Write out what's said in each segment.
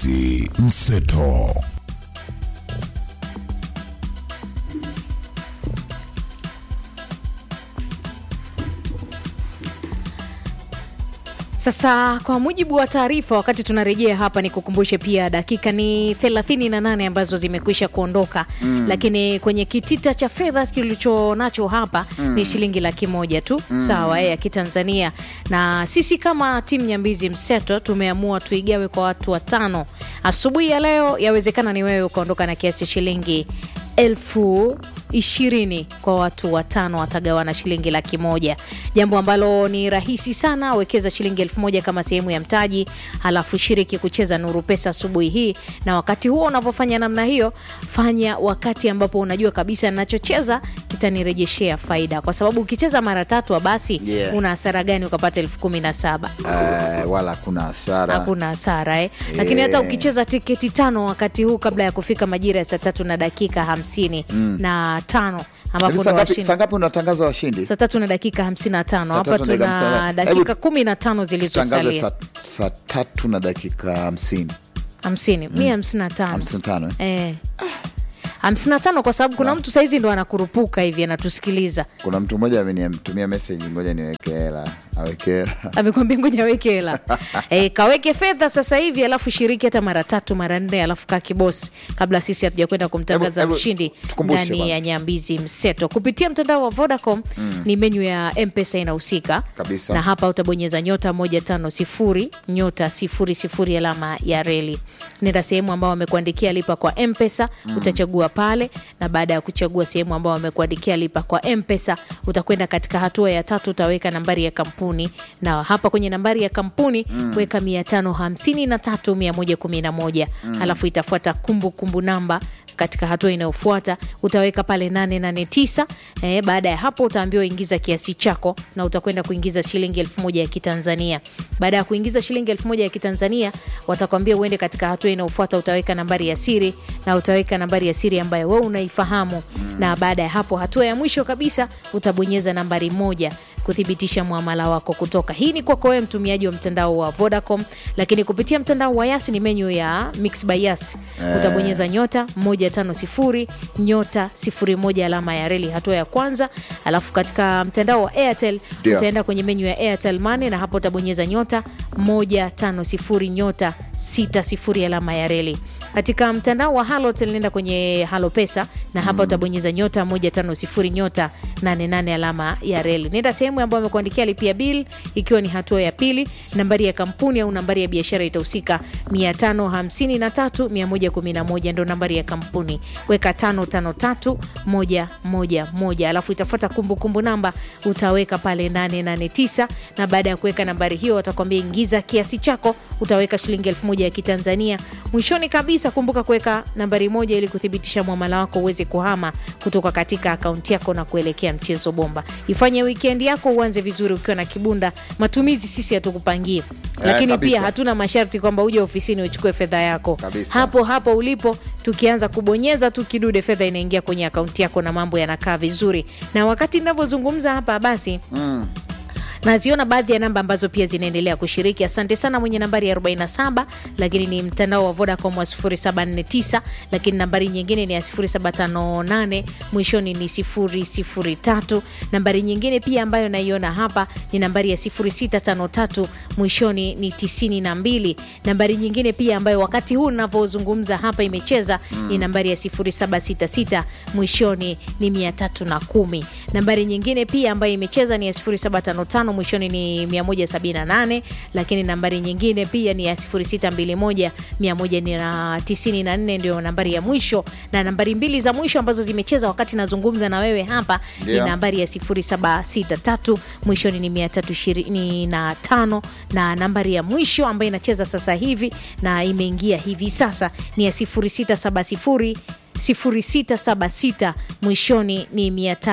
Nyambizi Mseto. Sasa kwa mujibu wa taarifa, wakati tunarejea hapa, ni kukumbushe pia dakika ni 38 ambazo zimekwisha kuondoka mm. Lakini kwenye kitita cha fedha kilicho nacho hapa mm. ni shilingi laki moja tu mm. sawa ya kitanzania, na sisi kama timu Nyambizi Mseto tumeamua tuigawe kwa watu watano asubuhi ya leo. Yawezekana ni wewe ukaondoka na kiasi cha shilingi elfu ishirini kwa watu watano watagawana shilingi laki moja, jambo ambalo ni rahisi sana. Wekeza shilingi elfu moja kama sehemu ya mtaji, halafu shiriki kucheza Nuru Pesa asubuhi hii. Na wakati huo unapofanya namna hiyo, fanya wakati ambapo unajua kabisa ninachocheza kitanirejeshea faida, kwa sababu ukicheza mara tatu basi Yeah. una hasara gani ukapata elfu kumi na saba? Eh, wala hakuna hasara hakuna hasara eh. Lakini hata Yeah. ukicheza tiketi tano wakati huu kabla ya kufika majira ya saa tatu na dakika hamsini na tano ambapo Hivi ndo saa ngapi- washindi saa ngapi unatangaza washindi saa tatu na dakika hamsini na tano Saa hapa tatu na dakika hamsini na tuna tano. dakika Hebu kumi na tano tutangaze zilizosalia saa, saa tatu na dakika hamsini hamsini mia hamsini na tano hamsini na tano eh? Eh. hamsini na tano kwa sababu kuna mtu saizi ndo anakurupuka hivi anatusikiliza kuna mtu mmoja amenitumia meseji ngoja niweke hela aweke hela amekwambia ngoja aweke hela e, kaweke fedha sasa hivi alafu shiriki hata mara tatu mara nne alafu kaa kibosi kabla sisi hatuja kwenda kumtangaza Hebu- hebu mshindi tukumbushe ndani kwanza. ya nyambizi mseto kupitia mtandao wa vodacom ni menyu ya mpesa inahusika Kabisa. na hapa utabonyeza nyota moja tano sifuri nyota sifuri sifuri alama ya reli nenda sehemu ambao wamekuandikia lipa kwa mpesa utachagua pale na baada ya kuchagua sehemu ambao wamekuandikia lipa kwa mpesa utakwenda katika hatua ya tatu utaweka nambari ya kampuni na hapa kwenye nambari ya kampuni weka mia tano hamsini na tatu mia moja kumi na moja alafu itafuata kumbukumbu namba katika hatua inayofuata utaweka pale 889 eh, baada ya hapo utaambiwa ingiza kiasi chako na utakwenda kuingiza shilingi elfu moja ya kitanzania baada ya kuingiza shilingi elfu moja ya kitanzania watakwambia uende katika hatua inayofuata utaweka nambari ya siri na utaweka nambari ya siri ambayo wewe unaifahamu na baada ya hapo hatua ya mwisho kabisa utabonyeza nambari moja kuthibitisha mwamala wako kutoka. Hii ni kwako wewe mtumiaji wa mtandao wa Vodacom, lakini kupitia mtandao wa Yas ni menyu ya Mix by Yas. Utabonyeza nyota 150 nyota 01 alama ya reli hatua ya kwanza, alafu katika mtandao wa Airtel Ndio. utaenda kwenye menyu ya Airtel Money na hapo utabonyeza nyota 150 nyota 60 alama ya reli. Katika mtandao wa Halotel nenda kwenye Halo Pesa na hapa utabonyeza nyota 150 nyota 88 alama ya reli. Nenda sehemu ambayo amekuandikia lipia bill, ikiwa ni hatua ya pili. Nambari ya kampuni au nambari ya biashara itahusika 553 111 ndo nambari ya kampuni. Weka 553 111 alafu itafuata kumbukumbu namba utaweka pale 889 na baada ya kuweka nambari hiyo watakwambia ingiza kiasi chako, utaweka shilingi elfu moja ya Kitanzania. Mwishoni kabisa kumbuka kuweka nambari moja ili kuthibitisha mwamala wako uweze kuhama kutoka katika akaunti yako na kuelekea mchezo bomba. Ifanye wikendi yako uanze vizuri ukiwa na kibunda. Matumizi sisi hatukupangie, lakini kabisa. pia hatuna masharti kwamba uje ofisini uchukue fedha yako Kabisa. hapo hapo ulipo. Tukianza kubonyeza tu kidude, fedha inaingia kwenye akaunti yako na mambo yanakaa vizuri. Na wakati ninavyozungumza hapa basi naziona baadhi ya namba ambazo pia zinaendelea kushiriki. Asante sana mwenye nambari ya 47, lakini ni mtandao wa Vodacom wa 0749, lakini nambari nyingine ni ya 0758, mwishoni ni 003. Nambari nyingine pia ambayo naiona hapa ni nambari ya 0653, mwishoni ni 92. Nambari nyingine pia ambayo wakati huu ninavyozungumza hapa imecheza ni nambari ya 0766, mwishoni ni 310. Nambari nyingine pia ambayo imecheza ni ya 0755 mwishoni ni 178, lakini nambari nyingine pia ni ya 0621 194 ndio nambari ya mwisho, na nambari mbili za mwisho ambazo zimecheza wakati nazungumza na wewe hapa ni Ndio. nambari ya 0763 mwishoni ni 325, na nambari ya mwisho ambayo inacheza sasa hivi na imeingia hivi sasa ni ya 0670 0676 mwishoni ni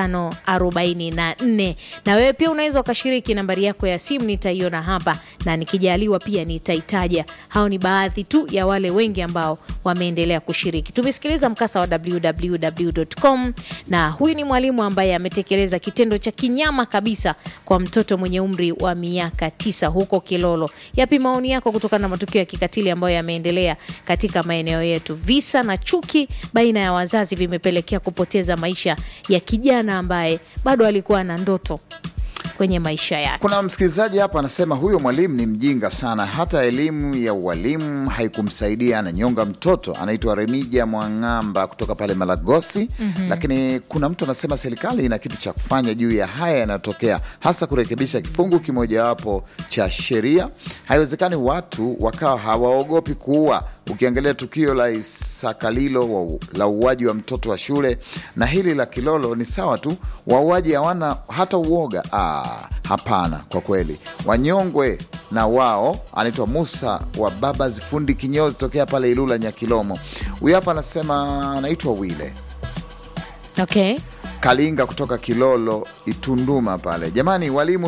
544 na wewe pia unaweza ukashiriki nambari yako ya simu nitaiona hapa na nikijaliwa pia nitaitaja hao ni baadhi tu ya wale wengi ambao wameendelea kushiriki tumesikiliza mkasa wa www.com na huyu ni mwalimu ambaye ametekeleza kitendo cha kinyama kabisa kwa mtoto mwenye umri wa miaka tisa huko kilolo yapi maoni yako kutokana na matukio ya kikatili ambayo yameendelea katika maeneo yetu visa na chuki baina ya wazazi vimepelekea kupoteza maisha ya kijana ambaye bado alikuwa na ndoto kwenye maisha yake Kuna msikilizaji hapa anasema huyo mwalimu ni mjinga sana, hata elimu ya ualimu haikumsaidia, ananyonga mtoto. Anaitwa Remija Mwang'amba kutoka pale Malagosi. Lakini kuna mtu anasema serikali ina kitu cha kufanya juu ya haya yanayotokea, hasa kurekebisha kifungu kimojawapo cha sheria. Haiwezekani watu wakawa hawaogopi kuua. Ukiangalia tukio la Isakalilo wa- la uuaji wa mtoto wa shule na hili la Kilolo ni sawa tu, wauaji hawana hata uoga. Ah, hapana, kwa kweli wanyongwe na wao. Anaitwa Musa wa baba zifundi kinyozi tokea pale Ilula Nyakilomo. Huyu hapa anasema anaitwa Wile okay. Kalinga kutoka Kilolo Itunduma pale. Jamani, walimu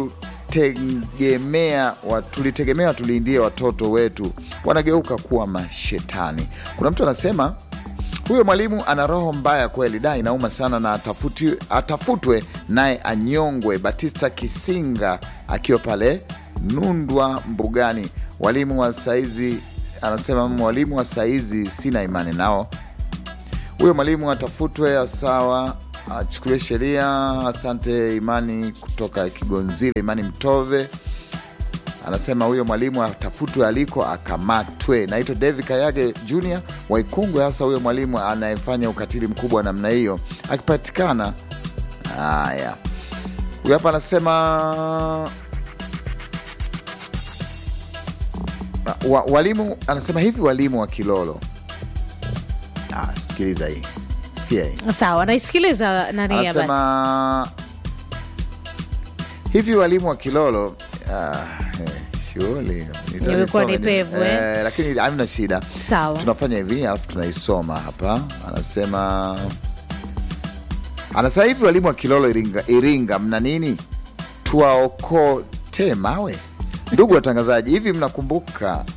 tutegemea wa, tulitegemea tulindie watoto wetu, wanageuka kuwa mashetani. Kuna mtu anasema huyo mwalimu ana roho mbaya kweli, da, inauma sana na atafuti, atafutwe naye anyongwe. Batista Kisinga akiwa pale Nundwa Mbugani. Walimu wa saizi anasema mwalimu wa saizi sina imani nao huyo mwalimu atafutwe sawa, achukuliwe sheria. Asante Imani kutoka Kigonzile, Imani Mtove anasema huyo mwalimu atafutwe aliko akamatwe. Naitwa David Kayage Junior Waikungwe, hasa huyo mwalimu anayefanya ukatili mkubwa namna hiyo akipatikana. Haya, huyo hapa anasema wa, walimu anasema hivi, walimu wa Kilolo Ah, sikiliza hii, sikia hii. sawa naisikiliza nani ya basi Anasema hivi walimu wa Kilolo ah, eh, shughuli nitoa Imekuwa nisome ni ni- pevu, eh? eh, lakini hamna shida. Sawa. tunafanya hivi alafu tunaisoma hapa. Anasema anasema hivi walimu wa Kilolo Iringa, Iringa mna nini? Tuwaokote mawe. Ndugu watangazaji, hivi mnakumbuka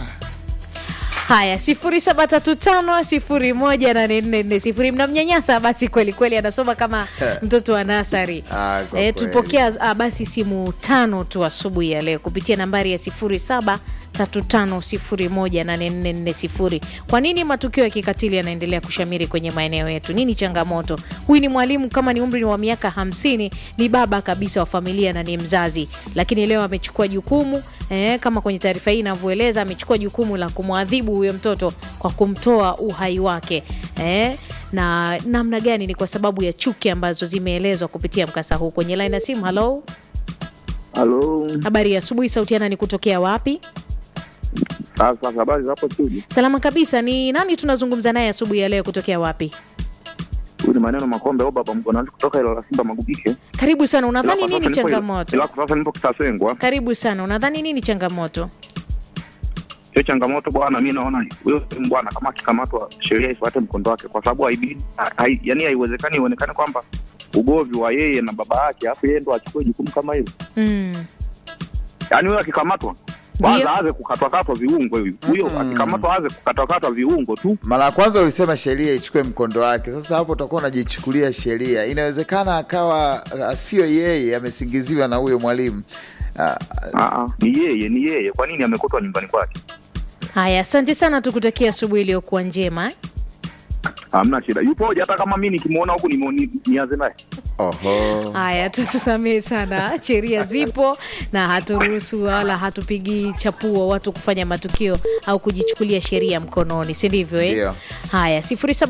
haya sifuri saba tatu tano sifuri moja nane nne nne sifuri mnamnyanyasa basi kweli kweli anasoma kama mtoto wa nasari Ah, kwa e, kweli. tupokea ah, basi simu tano tu asubuhi ya leo kupitia nambari ya sifuri saba tatu tano sifuri moja nane nne nne sifuri kwa nini matukio ya kikatili yanaendelea kushamiri kwenye maeneo yetu nini changamoto huyu ni mwalimu kama ni umri wa miaka hamsini ni baba kabisa wa familia na ni mzazi lakini leo amechukua jukumu eh, kama kwenye taarifa hii inavyoeleza amechukua jukumu la kumwadhibu huyo mtoto kwa kumtoa uhai wake eh, na namna gani ni kwa sababu ya chuki ambazo zimeelezwa kupitia mkasa huu kwenye laini ya simu halo Halo, habari ya asubuhi sautiana ni kutokea wapi sasa habari zapo studio. salama kabisa ni nani tunazungumza naye asubuhi ya leo kutokea wapi Huyu ni maneno Makombe au baba mkonani kutoka ilo la Simba Magubike. karibu sana unadhani Ila kwa nini sasa nipo- changamoto Ila kwa sasa nipo Kisasengwa. karibu sana unadhani nini changamoto Sio changamoto bwana, mi naona huyo bwana kama akikamatwa sheria ifuate mkondo wake, kwa sababu haibidi hai, yani haiwezekani ionekane kwamba ugovi wa yeye na baba yake, alafu yeye ndo achukue jukumu kama hilo. mm. Yani huyo akikamatwa Ndiyo. kwanza aanze kukatwakatwa viungo huyu huyo akikamatwa aanze kukatwakatwa viungo tu. Mara ya kwanza ulisema sheria ichukue mkondo wake. Sasa hapo utakuwa unajichukulia sheria. Inawezekana akawa uh, sio yeye amesingiziwa na huyo mwalimu uh, Aa, ni yeye ni yeye, kwa nini amekotwa nyumbani kwake? haya asante sana tukutakia asubuhi iliyokuwa njema eh? Hamna shida, yupoje? Hata kama mi nikimwona huku nimo- ni- nianze naye oho. haya tutusamehe sana sheria zipo na haturuhusu wala hatupigi chapuo watu kufanya matukio au kujichukulia sheria mkononi si ndivyo eh? Ndio. haya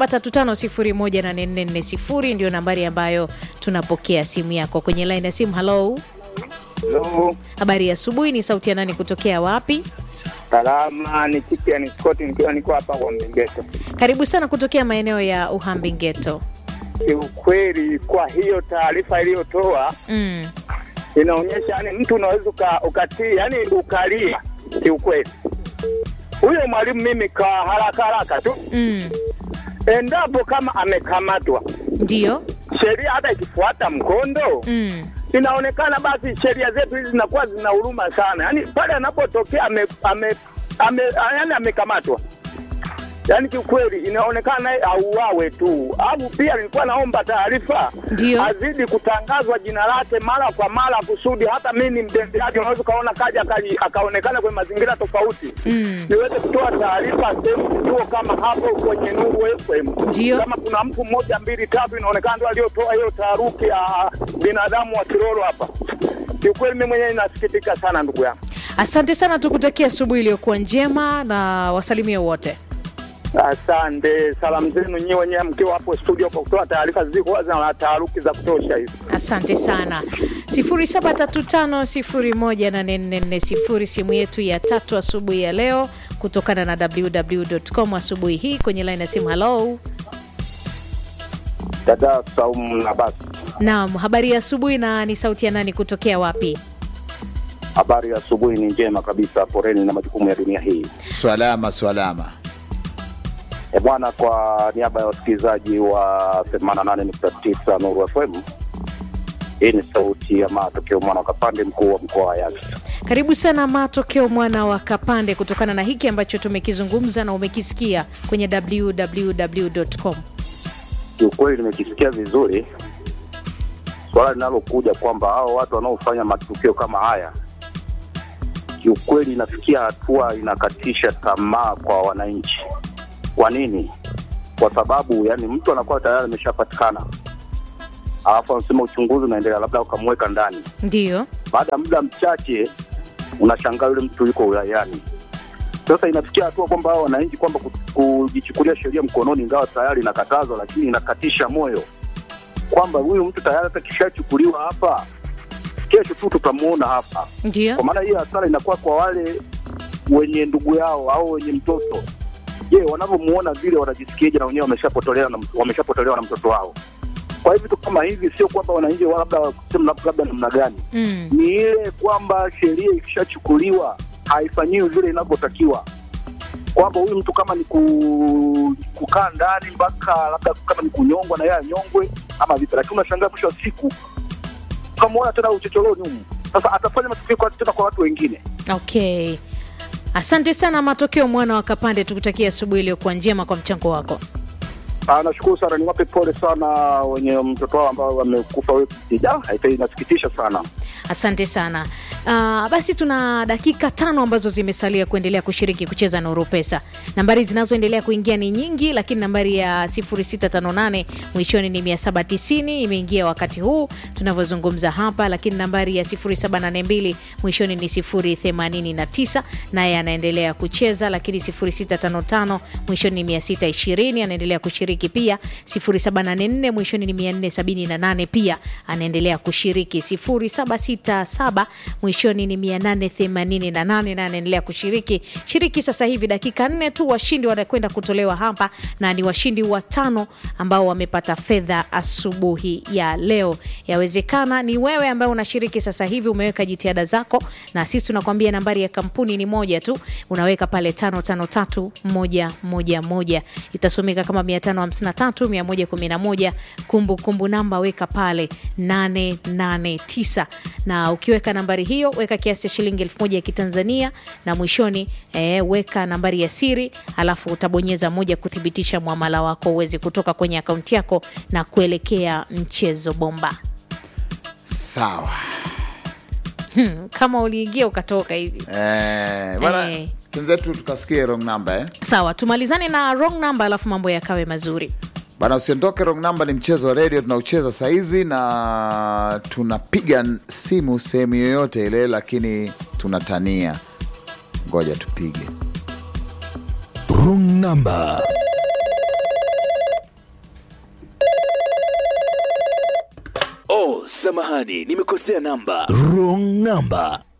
0735018440 ndio nambari ambayo tunapokea simu yako kwenye line ya simu halo Hello, habari ya asubuhi ni sauti ya nani kutokea wapi salama ni Chikiani Scott nikiwa niko hapa kwa Mgeto. karibu sana kutokea maeneo ya uhambi geto Kiukweli, kwa hiyo taarifa iliyotoa mm. inaonyesha yani mtu unaweza uka- ukatii yani ukalia. Kiukweli, huyo mwalimu mimi kwa haraka haraka tu Mm. endapo kama amekamatwa, Ndiyo. sheria hata ikifuata mkondo Mm. inaonekana basi sheria zetu hizi zinakuwa zina huruma sana, yaani pale anapotokea ame, ame, ame, yani amekamatwa yaani kiukweli inaonekana naye auawe tu. Au pia nilikuwa naomba taarifa Ndiyo. azidi kutangazwa jina lake mara kwa mara, kusudi hata mimi ni mtembeaji, unaweza ukaona kaja akali- akaonekana kwenye mazingira tofauti Mm. niweze kutoa taarifa sehemu kituo kama hapo kwenye Nuru FM. Ndiyo. Kama kuna mtu mmoja mbili tatu, inaonekana ndio aliotoa hiyo taharuki ya binadamu wa Kiroro hapa. Kiukweli mimi mwenyewe nasikitika sana ndugu yangu. Asante sana, tukutakia asubuhi iliyokuwa njema na wasalimie wote. Asante, salamu zenu nyiwe wenyewe mkiwa hapo studio kwa kutoa taarifa zilizokuwa zina taharuki za kutosha hizi. Asante sana. 0735018440 simu yetu ya tatu asubuhi ya leo kutokana na www.com asubuhi hii kwenye line ya simu. Hello. Dada Saumu na basi, Naam, habari ya asubuhi na ni sauti ya nani kutokea wapi? habari ya asubuhi ni njema kabisa. Poreni na majukumu ya dunia hii. Swalama, swalama. E bwana, kwa niaba ya wasikilizaji wa 88.9 Nuru FM, hii ni sauti ya matokeo mwana wa Kapande, mkuu wa mkoa wa Yasi. Karibu sana Matokeo mwana wa Kapande, kutokana na hiki ambacho tumekizungumza na umekisikia kwenye www.com. Kiukweli nimekisikia vizuri swala linalokuja kwamba hao watu wanaofanya matukio kama haya, kiukweli inafikia hatua inakatisha tamaa kwa wananchi. Kwa nini? Kwa sababu yani mtu anakuwa tayari ameshapatikana, alafu anasema uchunguzi unaendelea, labda ukamweka ndani Ndiyo. baada ya muda mchache unashangaa yule mtu yuko wilayani. Sasa inafikia hatua kwamba hao wananchi kwamba ku- kujichukulia sheria mkononi, ingawa tayari inakatazwa, lakini inakatisha moyo kwamba huyu mtu tayari hata kishachukuliwa hapa, kesho tu tutamuona hapa. Ndiyo. Kwa maana hii hasara inakuwa kwa wale wenye ndugu yao au wenye mtoto. Je, wanavyomuona vile wanajisikiaje? Na wenyewe wameshapotolewa na, wameshapotolewa na mtoto wao. Kwa hivyo vitu kama hivi sio kwamba wananchi wa labda kusema labda namna gani Mm. ni ile kwamba sheria ikishachukuliwa haifanyiwi vile inavyotakiwa, kwamba huyu mtu kama ni ku, kukaa ndani mpaka labda kama ni kunyongwa na yeye anyongwe ama vipi, lakini unashangaa mwisho wa siku tukamwona tena uchochoroni humu. Sasa atafanya matukio kwa tena kwa watu wengine. Okay. Asante sana Matokeo mwana wa Kapande, tukutakia asubuhi iliyokuwa njema kwa mchango wako. Ah, nashukuru sana, niwape pole sana wenye mtoto wao ambao wamekufa wiki. Ja, haifai, inasikitisha sana. Asante sana. Uh, basi tuna dakika tano ambazo zimesalia kuendelea kushiriki kucheza Nuru Pesa. Nambari zinazoendelea kuingia ni nyingi, lakini nambari ya 0658 mwishoni ni 790 imeingia wakati huu tunavyozungumza hapa, lakini nambari ya 0782 mwishoni ni 089 naye anaendelea kucheza, lakini 0655 mwishoni ni 620 anaendelea kushiriki pia, 0784 mwishoni ni 478 pia anaendelea kushiriki, 0767 mwishoni ni 888 na anaendelea kushiriki. Shiriki sasa hivi, dakika nne tu, washindi wanakwenda kutolewa hapa, na ni washindi watano ambao wamepata fedha asubuhi ya leo. Yawezekana ni wewe ambaye unashiriki sasa hivi, umeweka jitihada zako, na sisi tunakwambia nambari ya kampuni ni moja tu, unaweka pale tano tano tatu moja moja moja, itasomeka kama mia tano hamsini na tatu mia moja kumi na moja kumbukumbu namba weka pale 889 na ukiweka nambari hiyo weka kiasi cha shilingi elfu moja ya kitanzania na mwishoni eh, weka nambari ya siri alafu utabonyeza moja kuthibitisha mwamala wako uweze kutoka kwenye akaunti yako na kuelekea mchezo bomba Sawa. hmm, kama uliingia ukatoka hivi Eh, bwana Eh. tunzetu tukasikie wrong number eh? sawa tumalizane na wrong number alafu mambo yakawe mazuri Bana, usiondoke. Wrong number ni mchezo wa redio tunaucheza saizi, na tunapiga simu sehemu yoyote ile, lakini tunatania. Ngoja tupige. Wrong number. Oh, samahani, nimekosea namba. Wrong number.